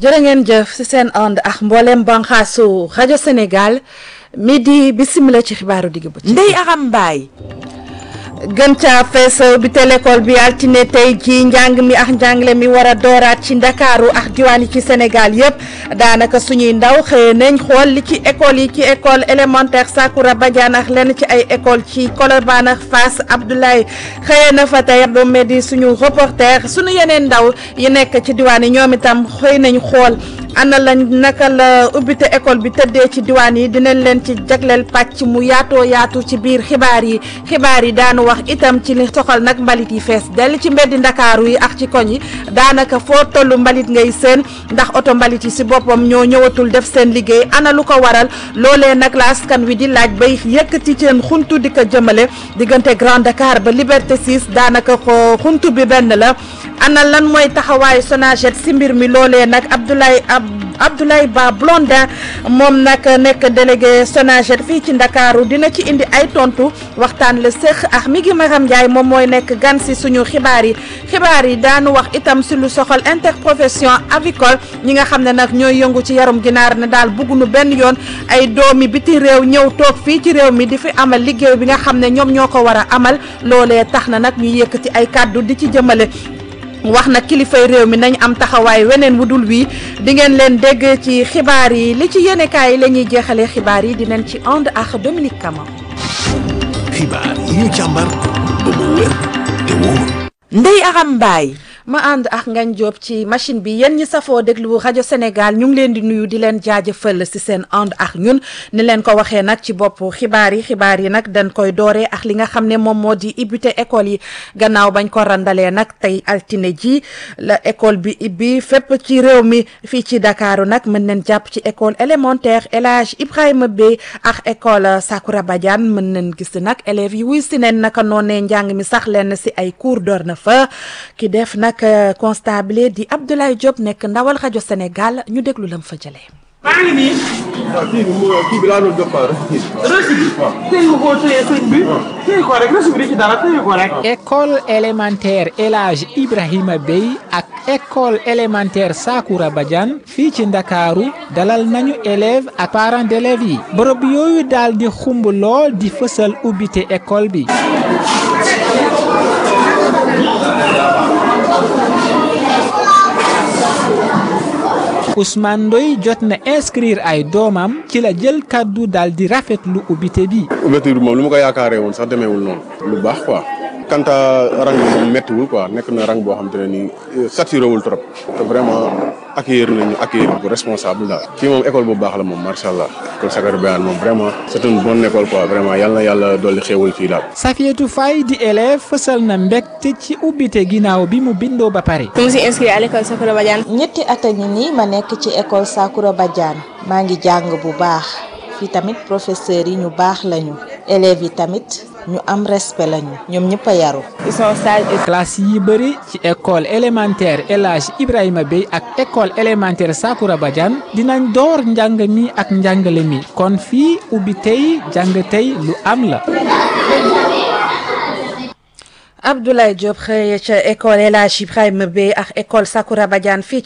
jërë ngeen jëf ci seen ànd ak mboolem banxaasu rajo Sénégal midi bisimila ci xibaaru digg ba ci Ndeye Aram Mbaye gën caa fees bi te l'école bi altine tey ji njàng mi ak njàngale mi war a dooraat ci ndakaaru ak diwaan yi ci Sénégal yëpp daanaka suñuy ndaw xëye nañ xool li ci école yi ci école élémentaire Sakoura Badiane ak lenn ci ay école ci Colobane ak Fass Abdoulaye xëye na fa tey ba di suñu reporter suñu yeneen ndaw yi nekk ci diwaan yi ñoom itam xëy nañ xool ana lañ naka la ubbite école bi tëddee ci diwaan yi dinañ leen ci jagleel pàcc mu yaatoo yaatu ci biir xibaar yi xibaar yi daanu wax itam ci li soxal nag mbalit yi fees dell ci mbeddi ndakaaru yi ak ci koñ yi daanaka foo tollu mbalit ngay seen ndax oto mbalit yi si boppam ñoo ñëwatul def seen liggéey ana lu ko waral loolee nag la askan wi di laaj bay yëkkati seen xuntu di ko jëmale diggante Grand Dakar ba Liberté 6 daanaka ko xuntu bi benn la ana lan mooy taxawaayu Sonaged si mbir mi loolee nag Abdoulaye Abdoulaye Ba Blondin moom nag nekk délégué Sonaged fii ci Ndakaaru dina ci indi ay tontu waxtaan la séq ak mi ngi Maram Ndiaye moom mooy nekk gan si suñu xibaar yi xibaar yi daanu wax itam si lu soxal interprofession avicole ñi nga xam ne nag ñooy yëngu ci yarum ginaar ne daal bëgguñu benn yoon ay doomi biti réew ñëw toog fii ci réew mi di fi amal liggéey bi nga xam ne ñoom ñoo ko war a amal loolee tax na nag ñu yëkkati ay kàddu di ci jëmale wax na kilifay réew mi nañ am taxawaay weneen wu dul wii di ngeen leen dégg ci xibaar yi li ci yéenekaay yi la ñuy jeexalee xibaar yi dinañ ci ànd ak Dominique Kama. xibaar yi ñu càmbar ba mu wér te wóor. Ndeye Aram Mbaye ma ànd ak Ngagne Diop ci machine bi yéen ñi safoo déglu rajo Sénégal ñu ngi leen di nuyu di leen jaajëfal ci seen ànd ak ñun ni leen ko waxee nag ci bopp xibaar yi xibaar yi nag dañ koy dooree ak li nga xam ne moom moo di ibbite école yi gannaaw bañ ko randalee nag tey altine ji la école bi ibbi fépp ci réew mi fii ci Dakaaru nag mën nañ jàpp ci école élémentaire El Hadj Ibrahima Bey ak école Sakoura Badiane mën nañ gis nag élèves yi wuy si neen naka noonee njàng mi sax leen ci ay cours door na fa ki def nag constable di Abdoulaye Diop nekk ndawal rajo Sénégal ñu déglu lam fa jëlee. maa ngi nii. waaw kii bi mu kii bi laa doon jox quoi reçu bi. reçu bi. tey nga koo téye sëñ bi. téye ko rek reçu bi di ci dara téye ko rek. école élémentaire El Hadj Ibrahima Bey ak école élémentaire Sakoura Badiane fii ci Ndakaaru dalal nañu élèves ak parents d'élèves yi bërëb yooyu daal di xumb lool di fësal ubbite école bi. Ousmane Ndoye jot na inscrire ay doomam ci la jël kaddu daal di rafetlu ubbite bi. ouverture bi moom lu ma ko yaakaaree woon sax demeewul noonu lu baax quoi. quant à rang bi moom méttiwul quoi nekk na rang boo xam te ne nii saturé wul trop. te vraiment accueillir nañu accueillir bu responsable daal. fii moom école bu baax la moom macha allah école Sakoura Badiane moom vraiment c'est une bonne école quoi vraiment yal na yàlla dolli xéewal fii daal. Safietou Faye di élève fësal na mbégte ci ubbite ginnaaw bi mu bindoo ba pare. je me suis inscrit à l'école Sakoura Badiane. ñetti at a ngi nii ma nekk ci école Sakoura Badiane maa ngi jàng bu baax fii tamit professeurs yi ñu baax lañu élèves yi tamit ñu am respect lañu ñoom ñëpp a yaru. ils sont sages et classe yi bëri ci école élémentaire El Hadj Ibrahima Bey ak école élémentaire Sakoura Badiane dinañ door njàng mi ak njàngale mi kon fii ubbi tey jàng tey lu am la. Abdoulaye Diop xëy ca école El Hadj Ibrahima Bey ak école Sakoura Badiane fii